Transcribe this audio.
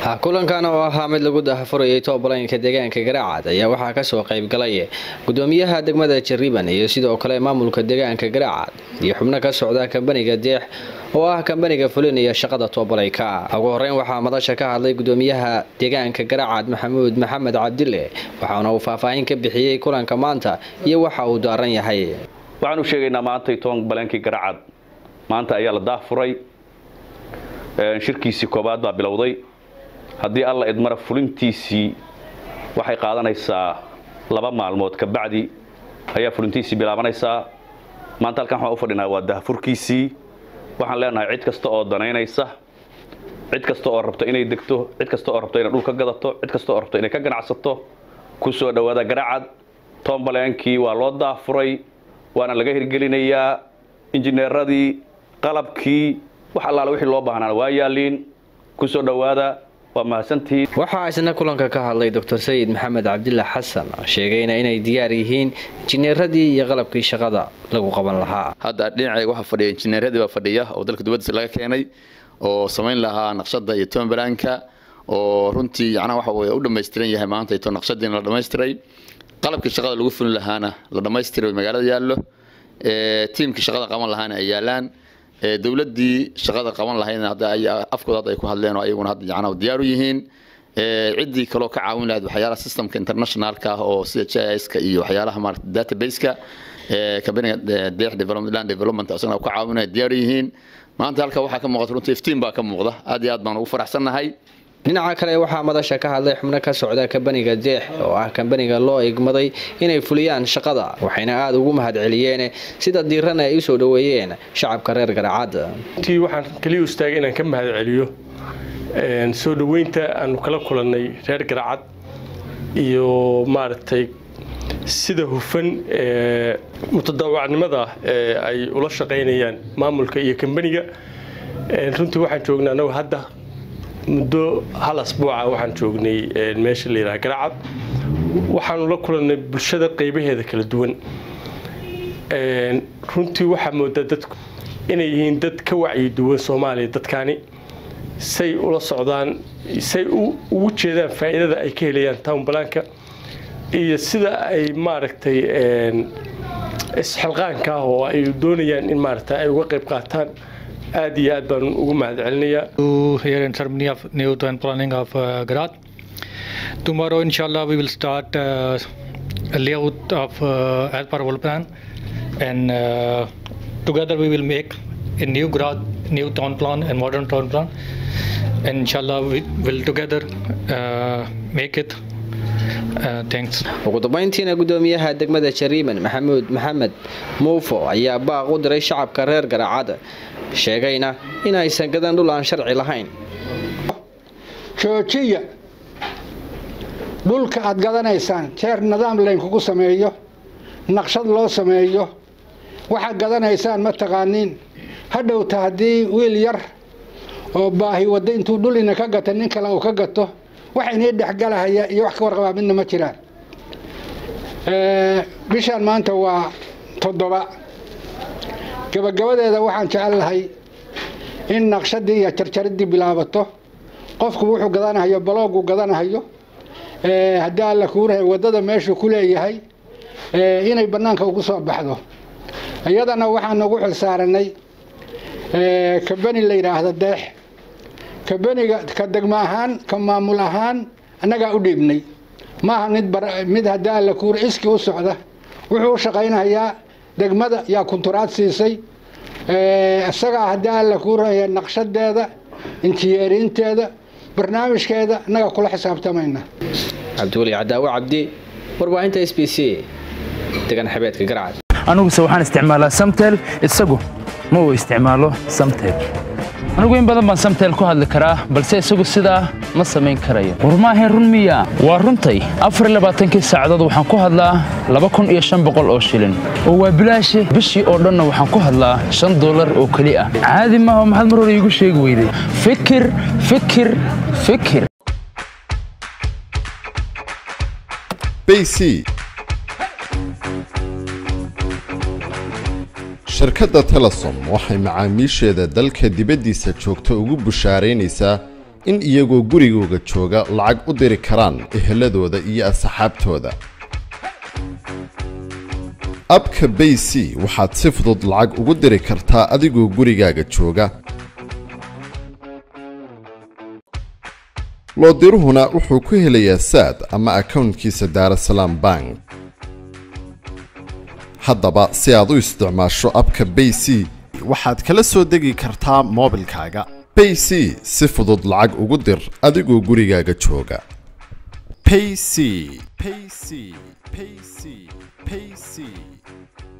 kulankan oo ahaa mid lagu dahafurayay toobalaynka deegaanka garaacad ayaa waxaa kasoo qaybgalay gudoomiyaha degmada jariban iyo sidoo kale maamulka deegaanka garaacad iyo xubno ka socda kambaniga deex oo ah kambaniga fulinaya shaqada toobalayka ugu horeyn waxaa madasha ka hadlay gudoomiyaha deegaanka garaacad maxamuud maxamed cabdile waxaana uu faahfaahin ka bixiyey kulanka maanta iyo waxa uu daaran yahay waxaan u sheegaynaa maantay toban balaankii garaacad maanta ayaa la daafuray shirkiisii koobaad baa bilowday haddii alla idmara fulintiisii waxay qaadanaysaa laba maalmood kabacdi ayaa fulintiisii bilaabanaysaa maanta halkan waxaan u fadhinaa waa dahafurkiisii waxaan leenahay cid kasta oo danaynaysa cid kasta oo rabto inay degto cid kasta oo rabto inay dhul ka gadato cid kasta oo rabto inay ka ganacsato ku soo dhowaada garacad toombaleenkii waa loo daafuray waana laga hirgelinayaa injineeradii qalabkii wax allaale wixii loo baahnaan waa yaaliin ku soo dhowaada waa mahadsantihiin waxaa isna kulanka ka hadlay doctor sayid maxamed cabdila xasan sheegayna inay diyaar yihiin injineeradii iyo qalabkii shaqada lagu qaban lahaa hadda dhinacayga waxaa fadhiya injineeradii baa fadhiya oo dalka dibadiisa laga keenay oo samayn lahaa naqshada iyo tombalaanka oo runtii yacnaa waxa weye u dhammaystiran yahay maanta ito naqshadiina la dhammaystiray qalabkii shaqada lagu fulin lahaana la dhammaystiray magaalada yaallo tiimkii shaqada qaban lahaana ay yaalaan dowladdii shaqada qaban lahaydna hadda afkooda hadda ay ku hadleen oo ayaguna hadda yacnaa diyaar u yihiin ciddii kaloo ka caawin lahayd waxyaalaha systemka internationalka ah oo sida GIS-ka iyo waxyaalaha maarata database-ka kabaniga deex development land development asagana ka caawinaya diyaar yihiin maanta halka waxaa ka muuqata runtii iftiin baa ka muuqda aad iyo aad baan ugu faraxsannahay dhinaca kale waxaa madasha ka hadlay xubno ka socda kambaniga deex oo ah kambaniga loo igmaday inay fuliyaan shaqada waxayna aada ugu mahad celiyeen sida diirana ay usoo dhoweeyeen shacabka reer garaacad runtii waxaan kaliya istaagay inaan ka mahad celiyo soo dhoweynta aanu kala kulannay reer garaacad iyo maaragtay sida hufan ee mutadawacnimada ee ay ula shaqaynayaan maamulka iyo kambaniga runtii waxaan joognaa anagu hadda muddo hal asbuuca waxaan joognay meesha la yidhaha garacad waxaanu la kulannay bulshada qaybaheeda kala duwan runtii waxaa moodaa dadku inay yihiin dad ka wacyi duwan soomaaliya dadkaani say ula socdaan say ugu jeedaan faa'iidada ay ka helayaan townbalaanka iyo sida ay maaragtay isxilqaanka ah oo ay doonayaan in maaragta ay uga qayb qaataan aad iyo aad baan ugu mahad celinayaa here in ceremony of new town planning of uh, Garat. Tomorrow, inshallah, we will start uh, a layout of uh, as per our plan, and uh, together we will make a new Garat, new town plan and modern town plan, and inshallah we will together uh, make it. Uh, thanks. ugu dambeyntiina gudoomiyaha degmada jariiman maxamuud maxamed muufo ayaa baaq u diray shacabka reer garaacada sheegayna in aysan gadan dhul aan sharci lahayn joojiya dhulka aad gadanaysaan jeer nidaam laynkugu sameeyo naqshad loo sameeyo waxaad gadanaysaan ma taqaaniin hadhowta haddii wiil yar oo baahi wadda intuu dhul ina ka gata nin kale uu ka gato wax inii dhexgalahaya iyo wax ka warqabaa midna ma jiraan bishaan maanta waa toddoba gabagabadeeda waxaan jecel lahay in naqshadii iyo jarjaridii bilaabato qofku wuxuu gadanahayo baloogu gadanahayo haddii alla kuurahay waddada meeshuu ku leeyahay inay bannaanka ugu soo baxdo iyadana waxaan ugu xilsaaranay kabani la yidhaahdo deex kabaniga ka degmo ahaan ka maamul ahaan annagaa u dhiibnay maaha mid mid haddii alla kuura iskii u socda wuxuu u shaqaynayaa degmada yaa kunturaad siisay isagaa haddii alla kuuraya naqshadeeda injiyeeriinteeda barnaamijkeeda annaga kula xisaabtamayna cabdiweli cadaawo cabdi warbaahinta s b c degan xabeedka garcad aniguse waxaan isticmaalaa samtel isagu ma uu isticmaalo samtel anigu in badan baan samtel ku hadli karaa balse isagu sidaa ma samayn karayo war maahayn run miya waa runtay afarlabaaatankii saacadood waxaan ku hadlaa laba kun iyo shan boqol oo shilin oo waa bilaashi bishii oo dhanna waxaan ku hadlaa shan dollar oo keli ah caadi maaha maxaad mar hore iigu sheegi weyday fikir fikir fikir bc shirkadda telesom waxay macaamiisheeda dalka dibaddiisa joogta ugu bushaaraynaysaa in iyagoo gurigooga jooga lacag u diri karaan eheladooda iyo asxaabtooda abka bay c waxaad si fudud lacag ugu diri kartaa adigoo gurigaaga jooga loodiruhuna wuxuu ku helayaa saad ama akownkiisa daarasalaam bank haddaba si aad u isticmaasho abka bay c waxaad kala soo degi kartaa moobilkaaga bay c si fudud lacag ugu dir adigoo gurigaaga jooga payc payc payc payc